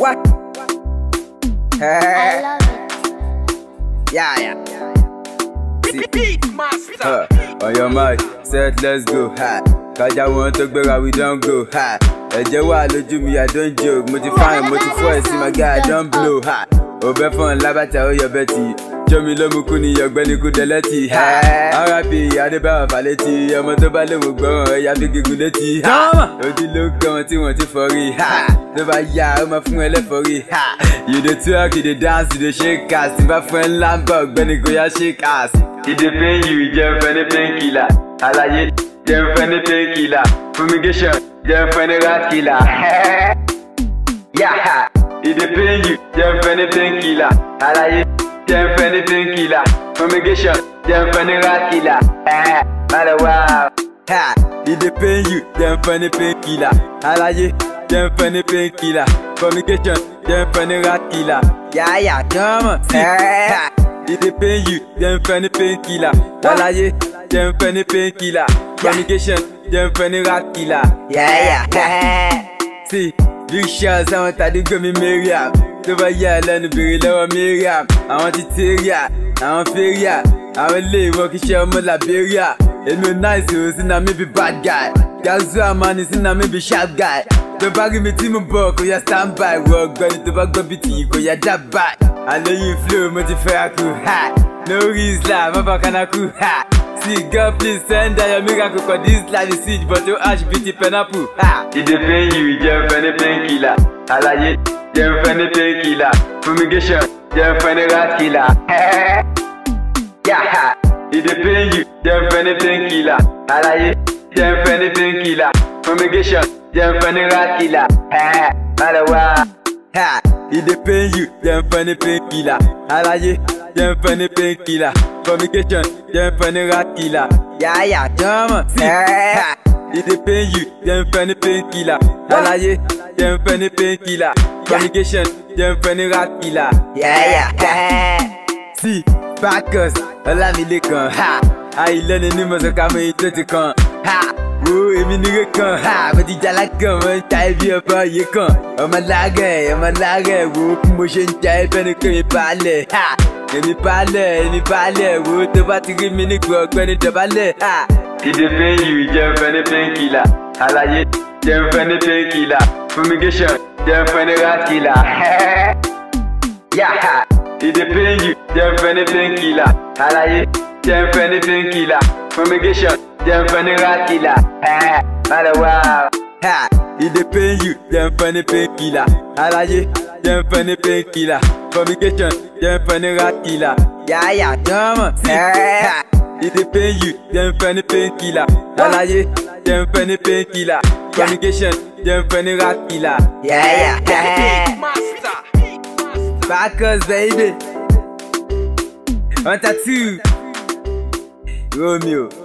What? I Hey, love it. yeah, yeah. See, Beat master. uh, on your mark, set, let's go. Ha. Kájà wọn tó gbéra, we don go. Ha. Ẹ̀jẹ̀ wà lójú mi, I don joke. Mo ti fine, mo ti fọ́ ẹ̀ sí my guy, I don blow. Ha. Òbẹ́ fún lábàtà ó yọ bẹ́tì. Jọ́mi ló mú kú ni ọ̀gbẹ́ni kú dẹ́lẹ́tì. Ha. RIP Adébáyọ̀ Fálétí. Ọmọ tó bá lè mú gbọ́ràn ẹ̀yà fi gígùn létí. Ha. Ojú ló kàn wọ́n tí wọ́n ti fọ́rí. Ha. Tó bá yá, ó máa fún ẹ lẹ́fọ̀rí. Ha. You dey twerk, you dey dance, you dey shake ass. Tí bá fún ẹ ńlá ń bọ̀, ọ̀gbẹ́ni kò yá shake ass. Ìdè pain you jẹ́ fẹ́ ní painkiller. Àlàyé jẹ́ fẹ́ ní painkiller. Fumigation jẹ́ fẹ́ ní rat killer. Yeah. Ìdè pain you jẹ́ fẹ́ ní painkiller. Àlàyé jẹ́ fẹ́ ní painkiller. Fumigation jẹ́ fẹ́ ní rat killer. Bàdà wá. Ìdè pain you jẹ́ fẹ́ ní painkiller. Àlàyé jẹ́ fẹ́ ní painkiller. Fumigation jẹ́ fẹ́ ní rat killer. Yáyà jọ́mọ̀ sí. Ìdè pain you jẹ́ fẹ́ ní painkiller. Àlàyé jẹ́ fẹ́ ní painkiller. Fumigation jẹ́ fẹ́ ní rat killer. Yáyà. Sí, big shots àwọn tàdúgbò mi Mariam. Tó bá yà lẹ́nu bèrè lọ́wọ́ Mariam. Àwọn ti Teria, àwọn Feria. Àwọn ilé ìwọ kì í ṣe ọmọ Liberia. Èmi ò náà ìṣòro sí na mi bí bad guy. Gazu Amani sí na mi bí sharp guy. Tó bá rí mi tí mo bọ̀ kò yá stand by. Wọ ọgbẹ́ni tó bá gbọ́ bí tìyí kò yá dábàá. Àlẹ́yìn flow mo ti fẹ́ akú. Ha! Lórí Islam, má bá kanáku. Ha! See God please send out your miracle Cause this life is sweet but your ash beat the pineapple ha! Ìdè pain you jẹ́ fẹ́ ní painkiller Àlàyé jẹ́ fẹ́ ní painkiller Fumigation jẹ́ fẹ́ ní rat killer Yeah! Ìdè pain you jẹ́ fẹ́ ní painkiller Àlàyé jẹ́ fẹ́ ní painkiller Fumigation jẹ́ fẹ́ ní rat killer Bàdà wá. Ha! Ìdè pain you jẹ́ fẹ́ ní painkiller Àlàyé jẹ́ fẹ́ ní painkiller Fumigation jẹ́ fẹ́ ní rat killer Yáyà jọ́mọ̀ sí. Ìdè pain you jẹ́ fẹ́ ní painkiller Àlàyé jẹ́ fẹ́ ní painkiller Fumigation jẹ́ fẹ́ ní rat killer Yáyà. Sí Bacchus Ọlámilékan ha Àìlẹ́ni ní mọ̀sánká mọ èyí tó ti kàn ha wo èmi nìyẹn kan ha mo ti jala kan mo ń ta ẹbí ọba yìí kan ọmọ lágẹ̀ ọmọ lágẹ̀ wo bí mo ṣe ń ja ẹbẹ̀ ni pé mi balẹ̀ ha èmi balẹ̀ èmi balẹ̀ wo tó bá ti rí mi nígbà ọgbẹ́ni dọ̀bálẹ̀ ha. ìdè pain you jẹ́ fẹ́ ní painkiller àlàyé jẹ́ fẹ́ ní painkiller fumigation jẹ́ fẹ́ ní rat killer. Yeah. Ìdè pain you jẹ́ fẹ́ ní painkiller àlàyé jẹ́ fẹ́ ní painkiller fumigation jẹ́ fẹ́ ní rat killer. Bàdà wá. Ìdè pain you jẹ́ fẹ́ ní painkiller àlàyé jẹ́ fẹ́ ní painkiller fumigation jẹ́ fẹ́ ní rat killer. Yáyà jọ́mọ̀ sí. Ìdè pain you jẹ́ fẹ́ ní painkiller àlàyé jẹ́ fẹ́ ní painkiller fumigation jẹ́ fẹ́ ní rat killer. Yáyà. Beat master. Bacchus, baby. On tattoo. Romeo.